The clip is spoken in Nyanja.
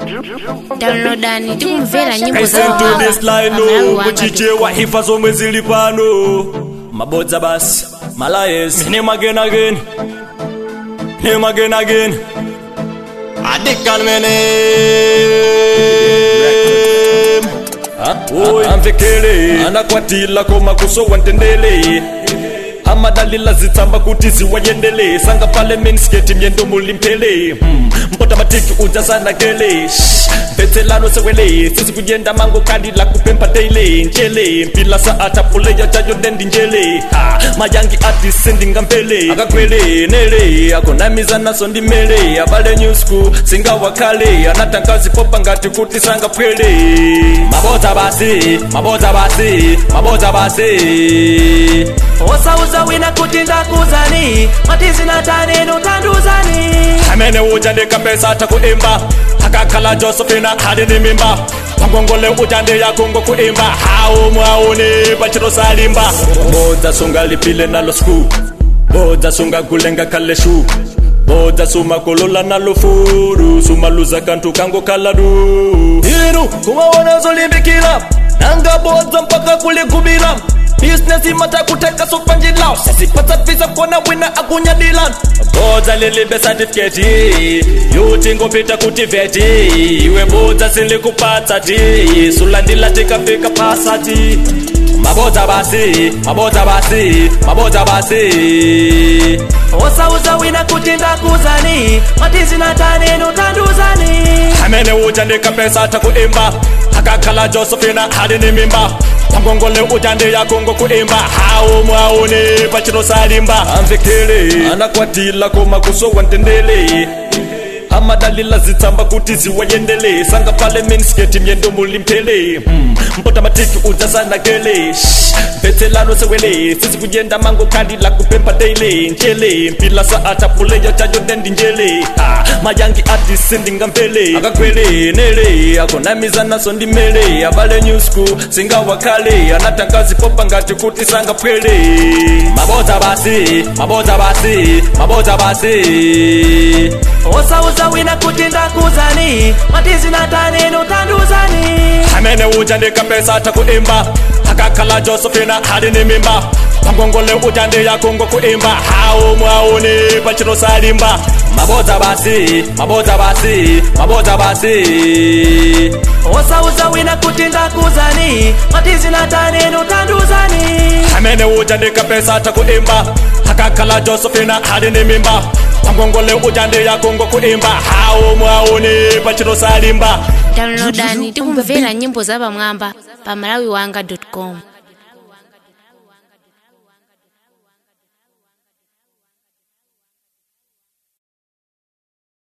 downloadani tikumvera nyimbo Listen to this line Malawi no wanga kuchichewa hifa zomwe zili pano mabodza basi malayes name again again name again again adikalmene amvekele anakwatila koma kusowa ntendele amadalila zitsamba kuti ziwayendele sanga pale minisketi myendo mulimpele hmm. mpota matiki udzazanakele mvetselano sewele sisi kuyenda mango kadi la kupempa daily njele mpila sa atapuleya jayo dendi njele ha. mayangi ati sendinga mbele akakwele nele akonamiza naso ndimele abale nyusku singawakale anatangazi popa ngati kuti sangapwele mabodza basi mabodza basi mabodza basi osauza wina kuti ndakuzani matizina tanenu tanduzani amene uja ndikapesa takuimba akakhala josephina hali ni mimba pangongole uja ndiyakungo kuimba hawu mwauni pachito salimba bodza sungalipile nalo sku bodza sungagulenga khale shu bodza sumakolola nalo furu sumaluza kantu kango kaladu inu kumaona zolimbikila nanga bodza mpaka kuligubila business imata kuteka sopanjila sisipata visa kona wina akunyadila bodza lilibe certificate yuti ngopita kuti veti iwe bodza silikupatsa ti sulandila tikafika pasati mabodza basi mabodza basi mabodza basi osauza wina kuti ndakuzani matizina tanenu tanduzani amene uja ndikapesa takuimba akakhala josephina hali ni mimba pangongole uja ndiyakungo kuimba hawu mwauni pachito salimba amvekele anakwatila koma kusowa ntendele amadalila zitsamba kuti ziwayendele sanga pale minisketi myendo mulimpele hmm. mpota matiki udzazanakele mvetselano sewele sisi kuyenda mango kadi la kupempa daily njele mpila sa atapuleya chayo dendi njele ha. mayangi ati sindinga mbele akakwele nele akonamiza naso ndimele abale nyusku singawakale anatangazi popa ngati kuti sangapwele mabodza basi mabodza basi mabodza basi osauza wina kuti ndakuzani matizina tanenu tanduzani amene uja ndikapesa takuimba akakhala josephina hali ni mimba pangongole uja ndiyakungo kuimba hawu mwauni pachito salimba mabodza basi mabodza basi mabodza basi osauza wina kuti ndakuzani matizina tanenu tanduzani amene uja ndikapesa takuimba akakhala josephina hali ni mimba pangongole uja ndiyakungo kuimba hawu mwauni pachito salimba downloadani tikumvera nyimbo za pamwamba pa malawi wanga com